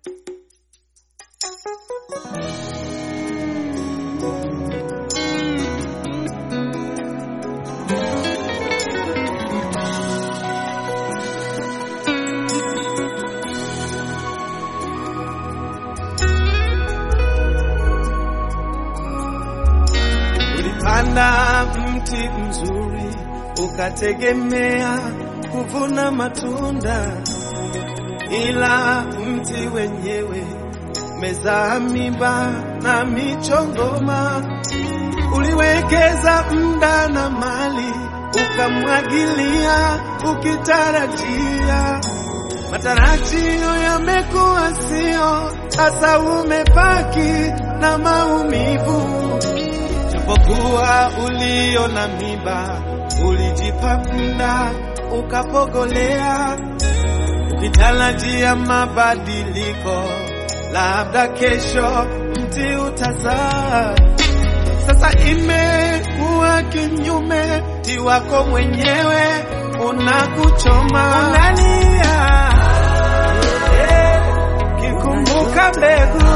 Ulipanda mti mzuri ukategemea kuvuna matunda, ila mti wenyewe umezaa miba na michongoma. Uliwekeza muda na mali, ukamwagilia ukitarajia, matarajio yamekuwa sio, sasa umebaki na maumivu. Japokuwa ulio na miba, ulijipa muda ukapogolea, ukitarajia mabadiliko, labda kesho mti utazaa. Sasa imekuwa kinyume, mti wako mwenyewe unakuchoma, unalia eh, kikumbuka mbegu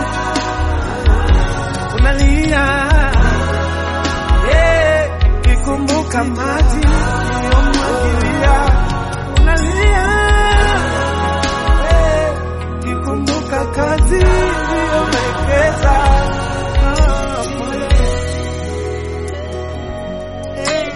unalia eh, kikumbuka maji uliyomwagilia unalia eh, kikumbuka kazi uliyowekeza Ah, pole. Eh.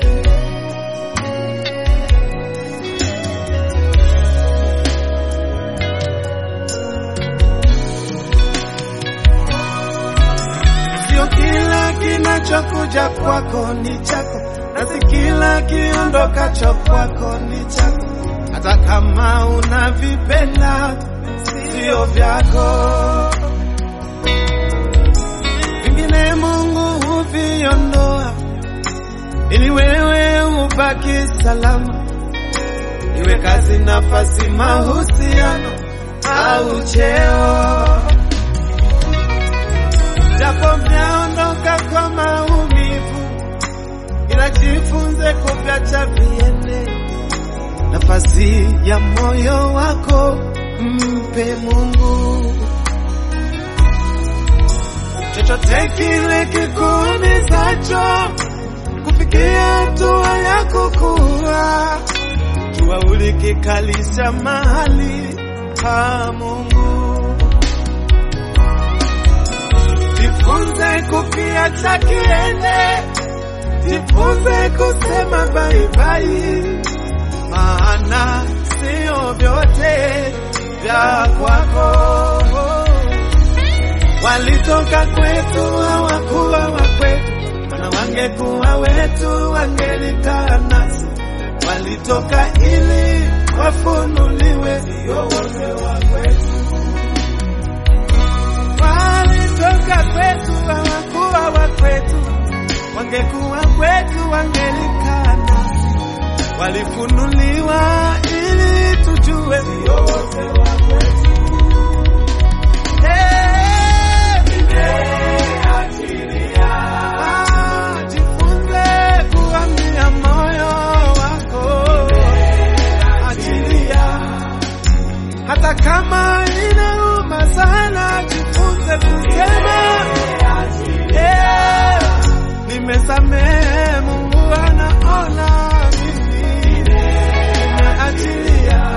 Sio kila kinachokuja kwako ni chako, na si kila kiondokacho kwako ni chako, hata kama unavipenda sio vyako. Vingine Mungu huviondoa ili wewe ubaki salama, iwe kazi, nafasi, mahusiano au cheo japo vyaondoka kwa maumivu, ila jifunze kuviacha viende. Nafasi ya moyo wako mpe Mungu. Chochote kile kikuumizacho kufikia hatua ya kukua, jua ulikikalisha mahali pa Mungu. Jifunze kukiacha kiende, jifunze kusema bye bye, maana sio vyote vya kwako. Walitoka kwetu hawakuwa wa kwetu, na wangekuwa wetu wangelikaa nasi. Walitoka ili wafunuliwe, sio wote wa kwetu walitoka kwetu hawakuwa wa kwetu, wangekuwa kwetu wangelikaa nasi. Walifunuliwa ili tujue sio wote wa kwetu. Eh, ah, jifunze kuambia moyo wako, achilia hata kama inauma sana, jifunze kusema eh, nimesamehe. Mungu anaona mimi nimeachilia.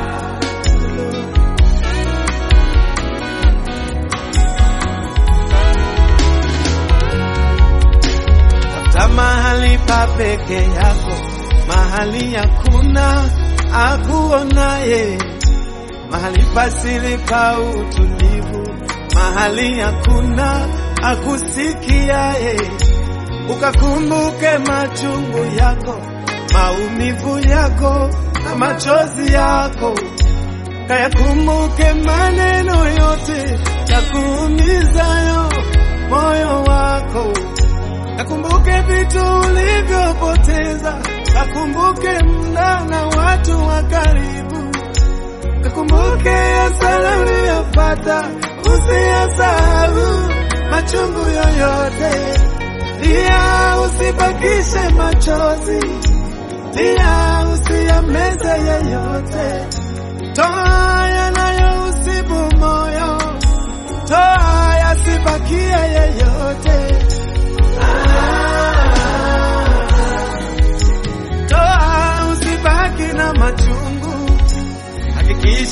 Tafuta mahali pa peke yako, mahali hakuna akuonaye mahali pasili pa utulivu, mahali hakuna akusikiaye. Ukakumbuke machungu yako, maumivu yako na machozi yako, kayakumbuke maneno yote ya kuumizayo moyo wako, kakumbuke vitu ulivyopoteza, kakumbuke muda na watu wa karibu Kakumbuke hasara uliyopata, usiyasahau machungu yoyote. Lia, usibakishe machozi, lia, usiyameze yeyote. Toa yanayousibu moyo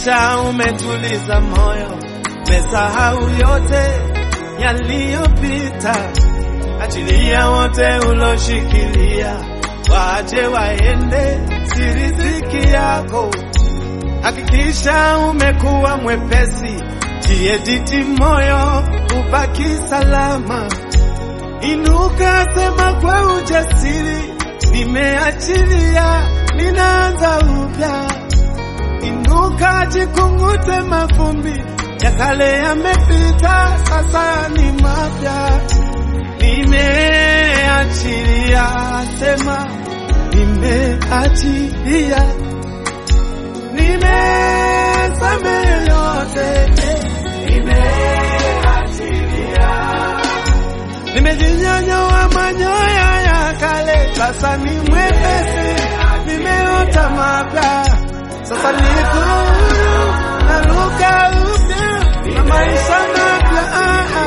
Hakikisha umetuliza moyo, umesahau yote yaliyopita. Achilia wote uloshikilia, waache waende, si riziki yako. Hakikisha umekuwa mwepesi, jiediti moyo, ubaki salama. Inuka, sema kwa ujasiri, nimeachilia, ninaanza upya. Inuka, jikungute mavumbi ya kale yamepita, sasa ni mapya. Nimeachilia, sema nimeachilia, nimesamehe yote, nimeachilia, nimejinyanyoa manyoya ya kale, sasa ni mwepesi, nimeota mapya, sasa niko huru, naruka upya na maisha mapya. Ah, ah.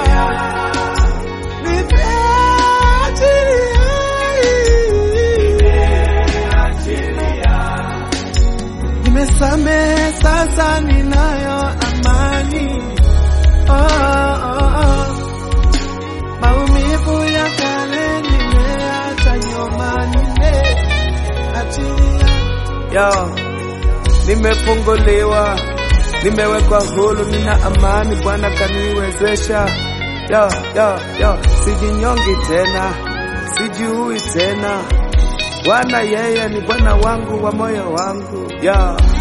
Nimesamehe sasa, ninayo amani. Oh, oh, oh. Maumivu ya kale nimeacha nyuma, nimeachilia. Yo, nimefunguliwa, nimewekwa huru, nina amani. Bwana kaniwezesha. Yo, yo, yo, sijinyongi tena, sijiui tena. Bwana yeye ni Bwana wangu wa moyo wangu. Yo.